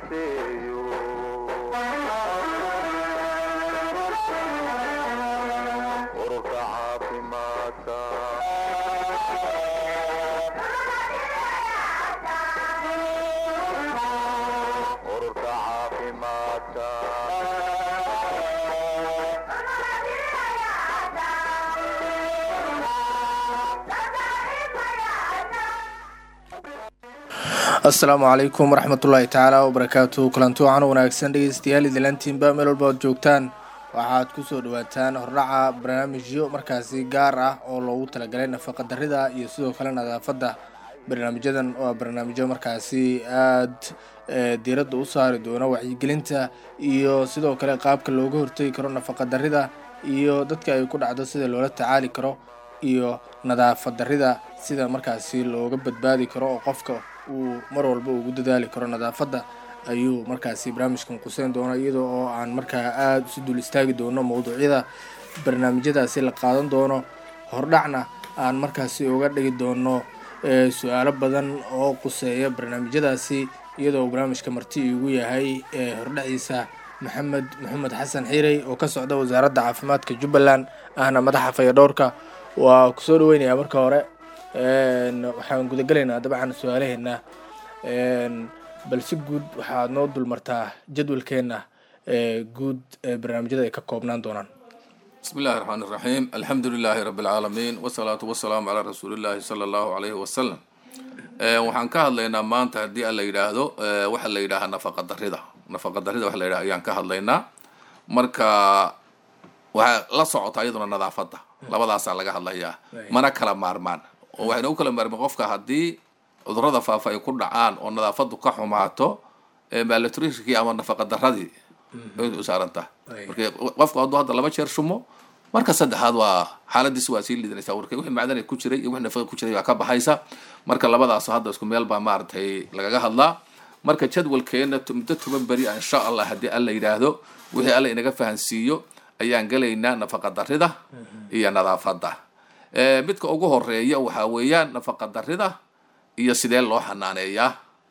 naaseeyo ururka caafimaadka ururka caafimaadka asalaamu calaykum waraxmatullaahi tacaala wabarakaatu kulanti wacan wanaagsan dhegeystayaal idilantiinba meel walba ood joogtaan waxaad kusoo dhawaataan hordhaca barnaamijyo markaasi gaar ah oo loogu talagalay nafaqa darida iyo sidoo kale nadaafadda barnaamijyadan waa barnaamijyo markaasi aad diiradda u saari doono wacyigelinta iyo sidoo kale qaabka looga hortegi karo nafaqa darida iyo dadka ay ku dhacdo sida loola tacaali karo iyo nadaafad darida sida markaasi looga badbaadi karo oo qofka uu mar walba ugu dadaali karo nadaafadda ayuu markaasi barnaamijkan quseyn doona iyadoo oo aan markaa aada isu dul istaagi doono mowduucyada barnaamijyadaasi la qaadan doono hordhacna aan markaasi uga dhigi doono su-aalo badan oo quseeya barnaamijyadaasi iyadoo barnaamijka marti igu yahay hordhaciisa maxamed maxamed xasan xiirey oo ka socda wasaaradda caafimaadka jubbaland ahna madaxa fayadhowrka waa kusoo dhaweynayaa marka hore waxaan gudagelaynaa dabcan su-aalaheena balse guud waxaad noo dulmartaa jadwalkeena guud ee barnaamijyada ay ka koobnaan doonaan bismi illahi raxmaan iraxiim alxamdu lilaahi rabbi alcaalamiin wasalaatu wasalaamu calaa rasuulillahi sala allahu alayhi wasalam waxaan ka hadlaynaa maanta haddii aan la yidhaahdo waxa la yidhaahaa nafaqa darida nafaqa darida waxa la yidhaha ayaan ka hadlaynaa marka waxaa la socota iyaduna nadaafadda labadaasaa laga hadlayaa mana kala maarmaan oo waxayna u kala maarmaan qofka haddii cudurada faafa ay ku dhacaan oo nadaafaddu ka xumaato malnutritionkii ama nafaqa daradii u saaranta marka qofku hadduu hadda laba jeer shumo marka saddexaad waa xaaladiis waa sii liidanaysa warka wixii macdan ku jiray iyo wixii nafaqa ku jiray baa ka baxaysa marka labadaas hadda isku meel baa maaragtay lagaga hadlaa marka jadwalkeena muddo toban beri ah insha allah haddii alla yidhaahdo wixii alla inaga fahansiiyo ayaan gelaynaa nafaqa darida iyo nadaafadda midka ugu horeeya waxaa weeyaan nafaqa darida iyo sidee loo xanaaneeyaa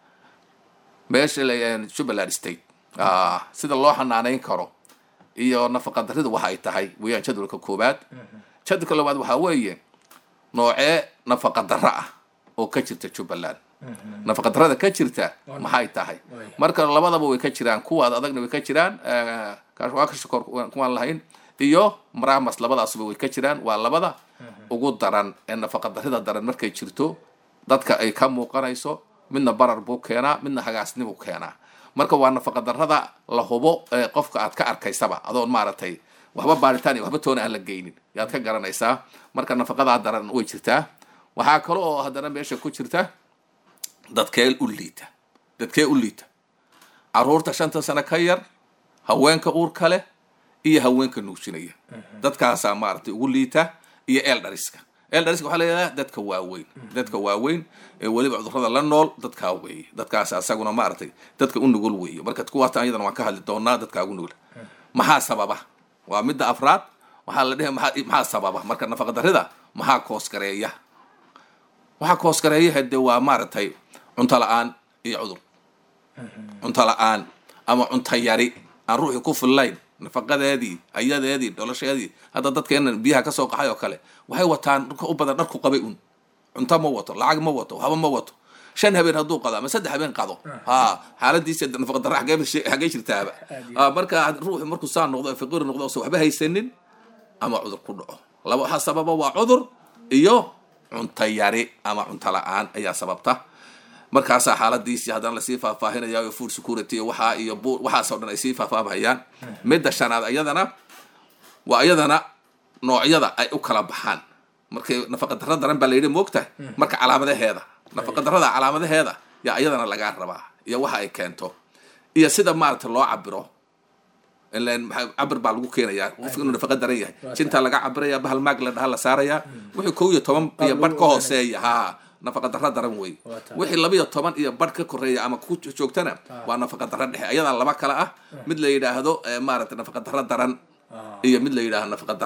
meesha jubbaland state sida loo xanaaneyn karo iyo nafaqa darida waxa ay tahay weeyaan jadwalka koowaad jadwalka labaad waxaa weeye noocee nafaqa daro ah oo ka jirta jubbaland nafaqa darada ka jirta maxay tahay marka labadaba way ka jiraan kuwaad adagna way ka jiraan waa ka shakor kuwaan lahayn iyo maramas labadaasuba way ka jiraan waa labada ugu daran ee nafaqa darida daran markay jirto dadka ay ka muuqanayso midna barar buu keenaa midna hagaasnibuu keenaa marka waa nafaqa darada la hubo ee qofka aad ka arkaysaba adoon maaragtay waxba baaritaan iyo waxba toona aan la geynin yaad ka garanaysaa marka nafaqadaa daran way jirtaa waxaa kale oo haddana meesha ku jirta dadkee u liita dadkee u liita caruurta shanta sano ka yar haweenka uurka leh iyo haweenka nuujinaya dadkaasaa maaragtay ugu liita iyo eldhariska eldhariska waxaa layidhahdaa dadka waaweyn dadka waaweyn ee weliba cudurrada la nool dadkaa weeye dadkaas asaguna maaragtay dadka u nugul weeye marka kuwaatan iyadana waan ka hadli doonaa dadkaa ugu nugul maxaa sababa waa midda afraad waxaa la dhihi maxaa maxaa sababa marka nafaqa darida maxaa koosgareeya waxaa koosgareeya hade waa maaragtay cunto la-aan iyo cudur cunto la-aan ama cunto yari aan ruuxii ku fillayn nafaqadeedii ayadeedii dholasheedii hadda dadkeenan biyaha kasoo qaxay oo kale waxay wataan dhulka u badan dharku qabay un cunto ma wato lacag ma wato waxba ma wato shan habeen hadduu qado ama saddex habeen qado ha xaaladiisa nafaqa darra xagee jirtaaba marka ruuxi markuu saa noqdo faqiir noqdo ose waxba haysanin ama cudur ku dhaco laba waxaa sababa waa cudur iyo cunto yari ama cunto la-aan ayaa sababta markaasaa xaaladiisii haddana lasii faahfaahinaya iyo food security iyo waxaa iyo bu waxaasoo dhan ay sii faahfaahayaan midda shanaad ayadana waa iyadana noocyada ay u kala baxaan markay nafaqa darra daran baa layidhi moogtahay marka calaamadaheeda nafaqa darrada calaamadaheeda yaa iyadana lagaa rabaa iyo waxa ay keento iyo sida maaragta loo cabiro ilan cabir baa lagu keenayaa qofka inuu nafaqa daran yahay jintaa laga cabiraya bahal maag la dhaha la saarayaa wixii kow iyo toban iyo badh ka hooseeya ha nafaqa darra daran wey wixii labiyo toban iyo badh ka koreeya ama ku joogtana waa nafaqa darra dhexe ayadaa laba kale ah mid la yidhaahdo maaragtay nafaqa darra daran iyo mid la yidhaahdo nafaqa darro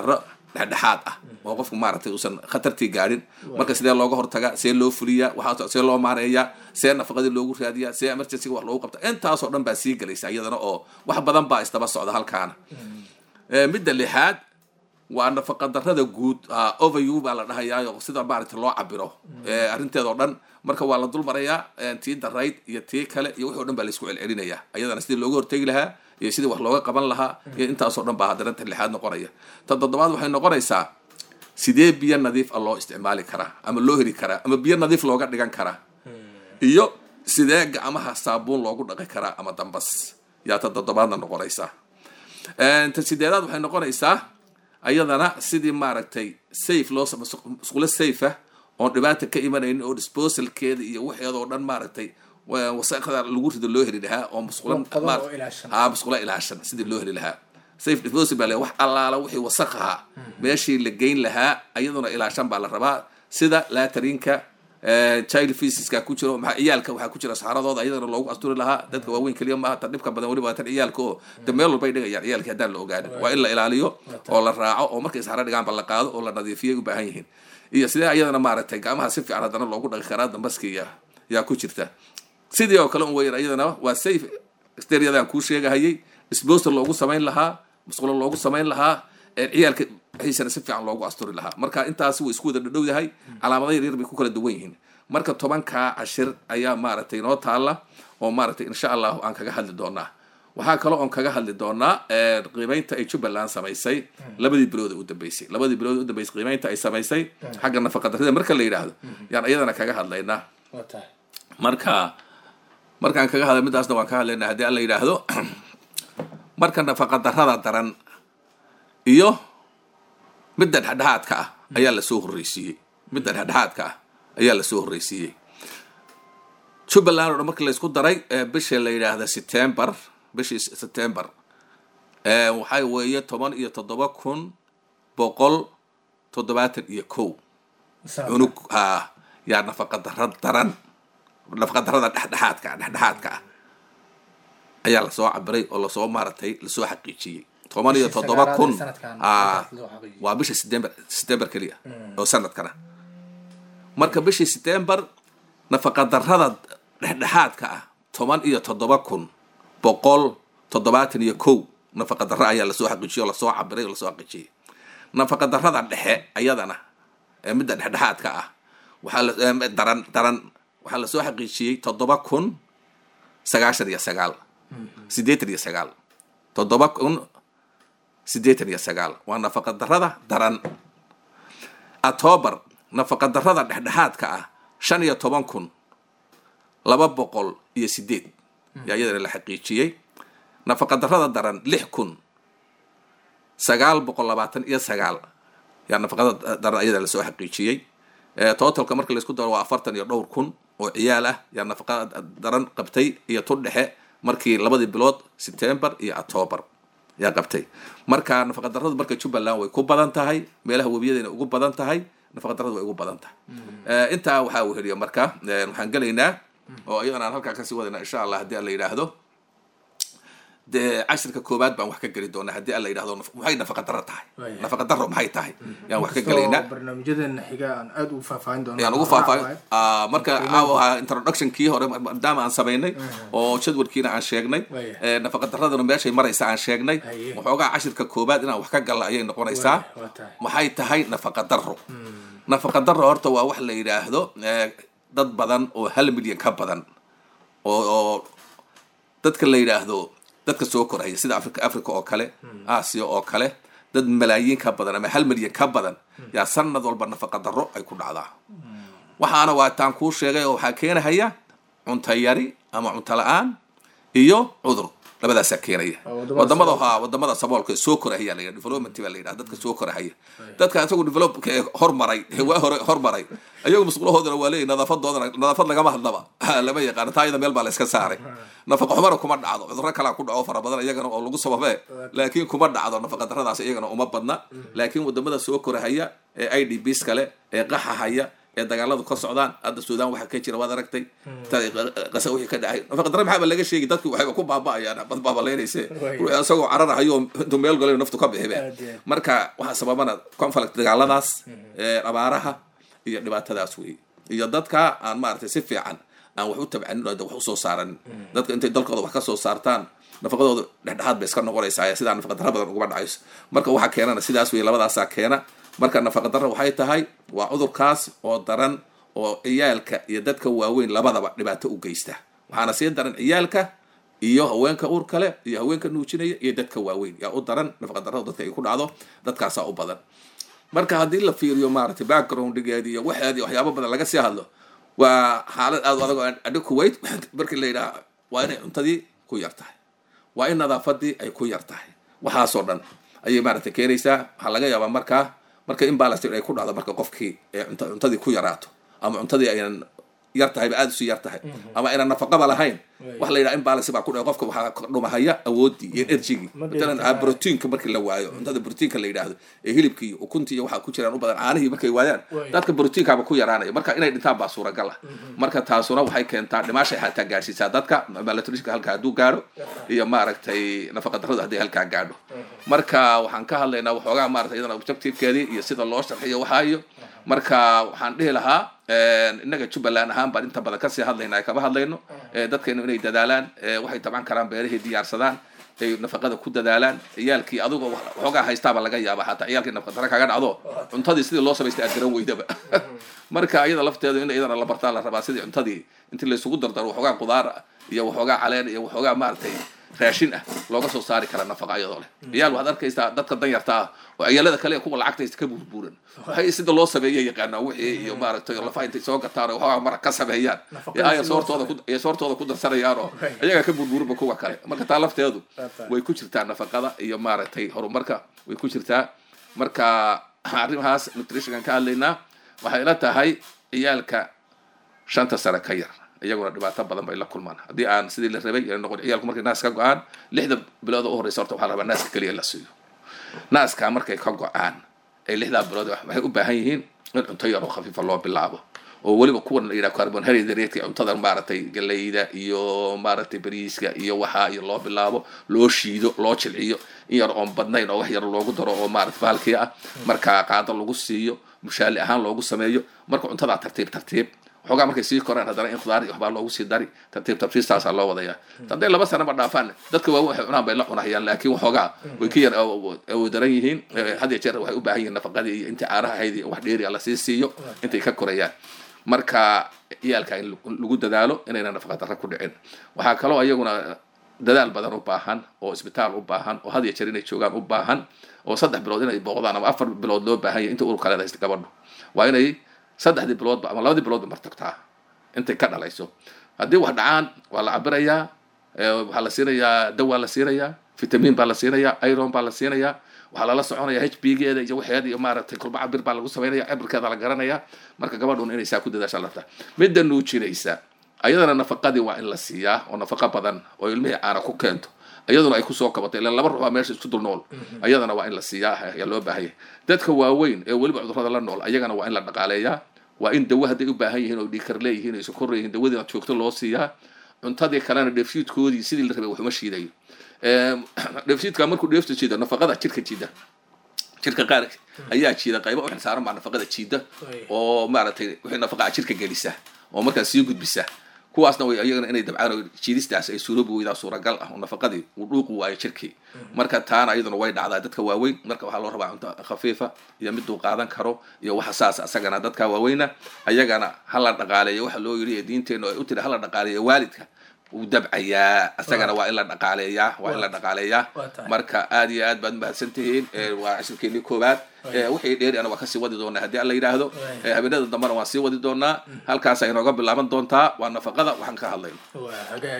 dhexdhexaad ah oo qofku maaragtay uusan khatartii gaadhin marka sidee looga hortagaa see loo fuliyaa waxaa see loo maareeyaa see nafaqadii loogu raadiyaa see emergencyga wax loogu qabta intaasoo dhan baa sii gelaysa iyadana oo wax badan baa isdaba socda halkaana Eh, midda lixaad waa nafaqa darrada guud ah, overview baa la dhahayaayo sida maaragtay loo cabiro Eh, arrinteeda oo dhan marka waa la dul marayaa eh, tii darayd iyo tii kale iyo wixii o dhan baa laisku celcelinayaa iyadana sidii looga hortegi lahaa iyo sidii wax looga qaban lahaa iyo intaasoo dhan baa haddana tan lixaad noqonaya tan toddobaad waxay noqonaysaa sidee biyo nadiif ah loo isticmaali karaa ama loo heli karaa ama biyo nadiif looga dhigan karaa iyo sidee gacmaha saabuun loogu dhaqi karaa ama dambas yaa tan toddobaadna noqonaysaa Een, tan sideedaad waxay noqonaysaa ayadana sidii maaragtay safe loo sam- musqulo safe ah oon dhibaata ka imanaynin oo disposalkeeda iyo waxeeda oo dhan maaragtay wa- wasaqda lagu rido loo heli lahaa oo musqulo Qodob oo maar- ilaashan. haa musqulo ilaashan sidii loo heli lahaa safe disposal baa le wax allaala wixii wasaq ahaa meeshii la geyn lahaa ayaduna ilaashan baa la rabaa sida laatarinka child feesiska ku jiro maxaa ciyaalka waxaa ku jira saxaradooda ayadana loogu asturi lahaa dadka waaweyn keliya maaha tan dhibka badan weliba waa tan ciyaalka oo de meel walbay dhigayaan ciyaalkii haddaan la ogaanin waa in la ilaaliyo oo la raaco oo markay saxaro dhigaanba la qaado oo la nadiifiyay u baahan yihiin iyo sidee ayadana maaragtay gacmaha si fiican haddana loogu dhaqi karaa dambaskiya yaa ku jirta sidii oo kale un weyan ayadana waa safe steryadaan kuu sheegahayay disposal loogu samayn lahaa musqulo loogu samayn lahaa ee ciyaalka wixiisana si fiican loogu asturi lahaa marka intaasi way isku wada dhadhow yahay calaamado yaryar bay ku kala duwan yihiin marka tobankaa cashir ayaa maaragtay inoo taala oo maaragtay insha allahu aan kaga hadli doonaa waxaa kaloo oon kaga hadli doonaa eh, qiimeynta ay jubbaland samaysay labadii bilood ee u dambeysay labadii bilood ee u dambeysay qiimeynta ay samaysay xagga nafaqadarrida marka la yidhaahdo yaan iyadana kaga hadlaynaa waa tahay marka markaan kaga hadla midaasna waan ka hadlaynaa haddii alla yidhaahdo marka nafaqa darrada daran iyo midda dhexdhexaadka ah ayaa lasoo horreysiiyey midda dhexdhexaadka ah ayaa lasoo horreysiiyey jubbaland oo dhan markii laysku daray ee bisha la yidhaahda september bishii september ee waxay weeye toban iyo toddoba kun boqol toddobaatan iyo kow cunug ah yaa nafaqa darra daran nafaqa darrada dhexdhexaadka ah dhexdhexaadka ah ayaa lasoo cabiray oo lasoo maaragtay lasoo xaqiijiyey toban iyo Bishii toddoba sagaalaad kun ee sanadkan ah, loo xaqiijiyey. waa bisha september september keliya oo sanadkana marka bishii september nafaqa darrada dhexdhexaadka ah toban iyo toddoba kun boqol toddobaatan iyo kow nafaqa darro ayaa lasoo xaqiijiyey oo lasoo cabiray oo lasoo xaqiijiyey nafaqa darrada dhexe ayadana ee midda dhexdhexaadka ah waxaa la em, daran daran waxaa lasoo xaqiijiyey toddoba kun sagaashan iyo sagaal siddeetan iyo sagaal toddoba kun siddeetan iyo sagaal waa nafaqa darrada daran october nafaqa darrada dhexdhexaadka ah shan iyo toban kun laba boqol iyo sideed yaa iyadana la xaqiijiyey nafaqa darrada daran lix kun sagaal boqol labaatan iyo sagaal yaa nafaqada daran iyadana lasoo xaqiijiyey Eh, totalka marka laisku daro waa afartan iyo dhowr kun oo ciyaal ah yaa nafaqada daran qabtay iyo tu dhexe markii labadii bilood september iyo october yaa qabtay marka nafaqa darradu marka jubbaland way ku badan tahay meelaha webiyadayna ugu badan tahay nafaqa darradu way ugu badan tahay Eh, intaa waxaa uu heliya marka eh, waxaan gelaynaa oo iyadana aan halkaa kasii wadayna insha allah haddii alla yidhaahdo dee cashirka koowaad baan wax ka geli doonaa haddii alla yidhahdo naf- maxay nafaqa darro tahay Waayahay. nafaqa darro maxay tahay yaan wax ka Inkastoo gelaynaa barnaamijyadeena xiga aan aada ugu faahfaahin doono ayaan ugu faahfaahin Ah, marka caawa introductionkii hore maadaama aan samaynay oo jadwalkiina aan sheegnay Waayahay. eh, nafaqa darraduna meeshay maraysa aan sheegnay Haye. waxoogaa cashirka koowaad inaan wax ka galla ayay noqonaysaa Waayahay, waa tahay. maxay tahay nafaqa darro nafaqa darro horta waa wax la yidhaahdo eh, dad badan oo hal milyan ka badan oo oo dadka la yidhaahdo dadka soo koraya sida africa africa oo kale aasiya oo kale dad malaayiin ka badan ama hal milyan ka badan yaa sanad walba nafaqa darro ay ku dhacdaa waxaana waa taan kuu sheegay oo waxaa keenahaya cunto yari ama cunto la-aan iyo cudur labadaasaa keenaya Waa wadamada wadamada ha wadamada saboolka ee soo korahaya la yidhaha development baa la yidhaha dadka soo korahaya dadka isagu developka ee hormaray ee waa hore hormaray ayagu musqulahoodana waa leeyahy nadaafadoodana nadaafad lagama hadlaba lama yaqaano taa iyada meel baa la iska saaray nafaqa xumana kuma dhacdo cudurro kalaa ku dhaco fara badan iyagana oo lagu sababee laakiin kuma dhacdo nafaqa darradaas iyagana uma badna laakiin wadamada soo korahaya ee i d bs kale ee qaxahaya ee dagaaladu ka socdaan hadda suudaan waxaa ka jira waad aragtay qasa wixii ka dhacay nafaqadara maxaaba laga sheegi dadki waxayba ku baaba'ayaan bad baabaleynayse ruuxi isagoo cararahayo intuu meel galayo naftu ka bixibe Aad iyo aad. marka waxaa sababana conflict dagaaladaas ee abaaraha iyo dhibaatadaas wey iyo dadka aan maaragtay si fiican aan wax u tabcanin oo wax usoo saaranin dadka intay dalkooda wax ka soo saartaan nafaqadooda dhexdhexaad bay iska noqonaysaa sidaa nafaqadara badan uguma dhacayso marka waxaa keenana sidaas wey labadaasaa keena marka nafaqadara waxay tahay waa cudurkaas oo daran oo ciyaalka iyo dadka waaweyn labadaba dhibaato u geysta waxaana sii daran ciyaalka iyo haweenka uur kale iyo haweenka nuujinaya iyo dadka waaweyn yaa u daran nafaqadarada dadka ay ku dhacdo dadkaasaa u badan marka haddii la fiiriyo maaragtay backgroundgeedi iyo waxeedi waxyaabo badan laga sii hadlo waa xaalad aad u adag oo adhi kuwait markii la yidhaha waa inay cuntadii ku yar tahay waa in nadaafadii ay ku yar tahay waxaasoo dhan ayay maaragtay keenaysaa waxaa laga yaabaa markaa marka in balance ay ku dhacdo marka qofkii ee cunta- cuntadii ku yaraato ama cuntadii aynan yar tahayba aada isu yar tahay ama aynan nafaqaba lahayn wax la yidhaha in balance baa ku dhaca qofka waxaa ka dhumahaya awoodii iyo energygii Ma matalan dheelitiraa. proteinka markii la waayo cuntada proteinka la yidhaahdo ee hilibkii iyo ukuntii iyo waxaa ku jiraan u badan caanihii markay waayaan Way. dadka proteinkaaba ku yaraanaya marka inay dhintaan baa suuragal ah marka taasuna waxay keentaa dhimaashay xataa gaadhsiisaa dadka malnutritionka halkaa hadduu gaadho iyo maaragtay nafaqa darradu hadday halkaa gaadho marka waxaan ka hadlaynaa waxoogaa maaragtay iyadana objectivekeedii iyo sida loo sharxiyo waxaa iyo marka waxaan dhihi lahaa innaga jubbaland ahaan baan inta badan kasii hadlayna ay kama hadlayno Eh, dadkeenu inay dadaalaan eh, waxay taban karaan beerihii diyaarsadaan ay nafaqada ku dadaalaan ciyaalkii adigoo wax- waxoogaa haystaaba laga yaaba xataa ciyaalkii nafaqa dara kaga dhacdo cuntadii sidii loo samaystay aad garan weydaba marka iyada lafteedu in iyadana la bartaa la rabaa sidii cuntadii intii laysugu dardaro waxoogaa qudaar ah iyo waxoogaa caleen iyo waxoogaa maaragtay raashin ah looga soo saari kara nafaqa iyadoo leh ciyaal waxaad arkaysaa dadka danyarta ah oo ciyaalada kale ee kuwa lacagta haysta ka burburan waxay sida loo sameeya yaqaanaa wixii iyo maaragtay lafa intay soo gataan oo waxoogaa marag ka sameeyaan Nafaqada ee ay si loo soortooda ku ay soortooda ku darsanayaan oo ayagaa ka burburinba kuwa kale marka taa lafteedu Taata. way ku jirtaa nafaqada iyo maaragtay horumarka way ku jirtaa marka arrimahaas nutritionkan ka hadlaynaa waxay ila tahay ciyaalka shanta sane ka yar iyaguna dhibaato badan bay la kulmaan haddii aan sidii la rabay ay noqon ciyaalku markay naas ka go-aan lixda bilood oo u horeysa horta waxaa la rabaa naaska keliya in la siiyo naaska markay ka go-aan ay lixdaa bilood waxay u baahan yihiin in cunto yar oo khafiifa loo bilaabo oo weliba kuwan la yidhaha carbohydrate cuntada maaragtay galeyda iyo maaragtay bariiska iyo waxaa iyo loo bilaabo loo shiido loo jilciyo in yar oon badnayn oo wax yar loogu daro oo maaragtay bahalkii ah marka qaado lagu siiyo mushaali ahaan loogu sameeyo marka cuntadaa tartiib tartiib waxoogaa markay sii koraan haddana in khudaar iyo waxbaa loogu sii dari tartiib tartiibtaasaa loo wadayaa hadday laba sanaba dhaafaan dadka waaweyn waxay cunaan bay la cunahayaan laakiin waxoogaa way ka yar awoodaran yihiin Eh, had iyo jeer waxay u baahan yihiin nafaqadii iyo intii caanaha ahayd iyo wax dheeri la sii siiyo intay ka korayaan marka ciyaalka in lagu- lagu dadaalo inayna nafaqa darra ku dhicin waxaa kaloo iyaguna dadaal badan u baahan oo isbitaal u baahan oo had iyo jeer inay joogaan u baahan oo saddex bilood inay booqdaan ama afar bilood loo baahan yahay inta urka leeda haysta gabadhu waa inay saddexdii biloodba ama labadii biloodba martagtaa intay ka dhalayso haddii wax dhacaan waa la cabirayaa eh, waxaa la siinayaa dawaa la siinayaa vitamin baa la siinayaa iron baa la siinayaa waxaa lala soconaya h b geeda iyo waxeeda iyo maaragtay kulba cabir baa lagu samaynaya cabirkeeda la garanaya marka gabadhun inay saa ku dadaasha la rabtaa midda nuujinaysa ayadana nafaqadii waa in la siiyaa oo nafaqa badan oo ilmihii caana ku keento iyaduna ay kusoo kabato ilan laba ruux baa meesha isku dul nool ayadana waa in la siiyaa ayaa loo baahan yahay dadka waaweyn ee weliba cudurrada la nool ayagana waa in la dhaqaaleeyaa waa in dawo hadday u baahan yihiin oo dhiikar leeyihiin oo sokor leeyihiin dawadiina joogto loo siiyaa cuntadii kalena dheefshiidkoodii sidii la rabay waxuma shiidayo Em, dheefshiidka markuu dheefta jiido nafaqada jirka jiida jirka qaar ayaa jiida qaybo u xilsaaran baa nafaqada jiida oo maaragtay wixii nafaqaa jirka gelisa oo markaas sii gudbisa kuwaasna way iyagana inay dabcaan oo jiidistaas ay suuroobi weydaa suuragal ah oo nafaqadii uu dhuuqi waayo jirkii marka taana iyaduna way dhacdaa dadka waaweyn marka waxaa loo rabaa cunto khafiifa iyo miduu qaadan karo iyo waxa saas asagana dadka waaweyna ayagana hala dhaqaaleeyo waxa loo yidhi ee diinteennu ay u tiri hala dhaqaaleeyo waalidka wuu dabcayaa asagana waa in la dhaqaaleeyaa waa in la dhaqaaleeyaa Waa tahay. marka aad iyo aad baad mahadsan tihiin Eh, waa cashirkeenii koowaad Eh, wixii dheeri ana waa kasii wadi doonaa haddii alla yidhaahdo Eh, habeenada dambena waan sii wadi doonaa halkaasa inooga bilaaban doontaa waa nafaqada waxaan ka hadlayno waa hagaag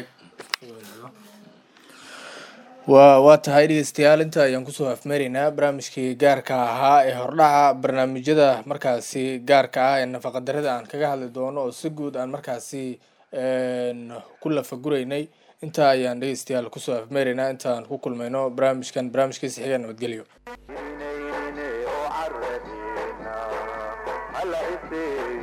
waa waa tahay dhegeystayaal inta ayaan kusoo afmeeraynaa barnaamijkii gaarka ahaa ee hordhaca barnaamijyada markaasi gaarka ah ee nafaqadarrada aan kaga hadli doono oo si guud aan markaasi een, ku lafaguraynay intaa ayaan dhegeystayaal kusoo afmeeraynaa intaan ku kulmayno barnaamijkan barnaamijkiisa xiga nabadgelyo inayne oo caradiina hala iseeyo